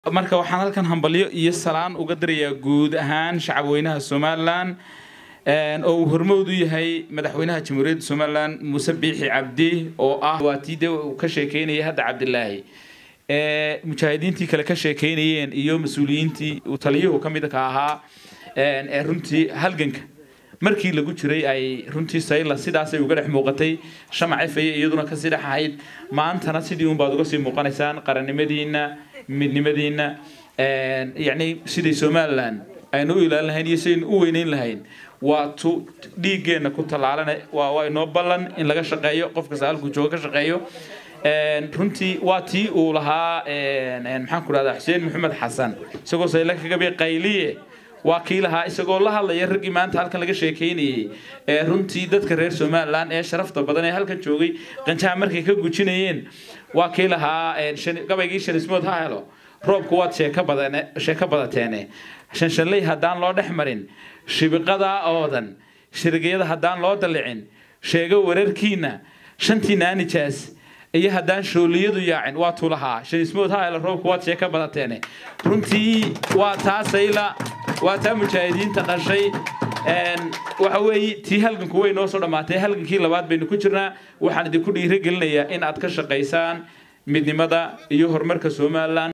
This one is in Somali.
marka waxaan halkan hambalyo iyo salaan uga dirayaa guud ahaan shacabweynaha somalilan oo uu hormowd u yahay madaxweynaha jamhuuriyadda somalilan muuse biixi cabdi oo ah waa tii de uu ka sheekeynayay hadda cabdilaahi mujaahidiintii kale ka sheekeynayeen iyo mas-uuliyiintii uu taliyuhu ka mid ka ahaa ee runtii halganka markii lagu jiray ay runtii sayla sidaasay uga dhex muuqatay shamac efaya iyaduna kasii dhex ahayd maantana sidii unbaad uga sii muuqanaysaan qarannimadiina midnimadiina yacni sidai somalilan aynu u ilaalin lahayn iyo sidaynu u weyneyn lahayn waa tu dhiiggeenna ku tallaalana waa waa inoo ballan in laga shaqeeyo qof kasta halkuu jooga ka shaqeeyo runtii waa tii uu lahaa maxaan ku rahdaa xuseen maxamed xasan isagoo sayla kaga bi qayliye waa kii lahaa isagoo la hadlaya raggii maanta halkan laga sheekeynayay ee runtii dadka reer somalilan ee sharafta badan ee halkan joogay qanjaha markay ka gujinayeen waa kii lahaa gabaygii shanismood ha helo roobku waad sheeko badan sheeko badateene shanshanley haddaan loo dhex marin shibiqada oodan shirgiyada haddaan loo dalicin sheego wararkiina shantii naanijaas iyo haddaan shooliyadu yaacin waa tulahaa shanismood ha helo roobku waad sheeko badateene runtii waa taasayla waa taa mujaahidiinta qashay waxa weeye tii halganku way noo soo dhammaatay halgankii labaad baynu ku jirnaa waxaan idinku dhiirigelinayaa in aad ka shaqaysaan midnimada iyo horumarka somalilan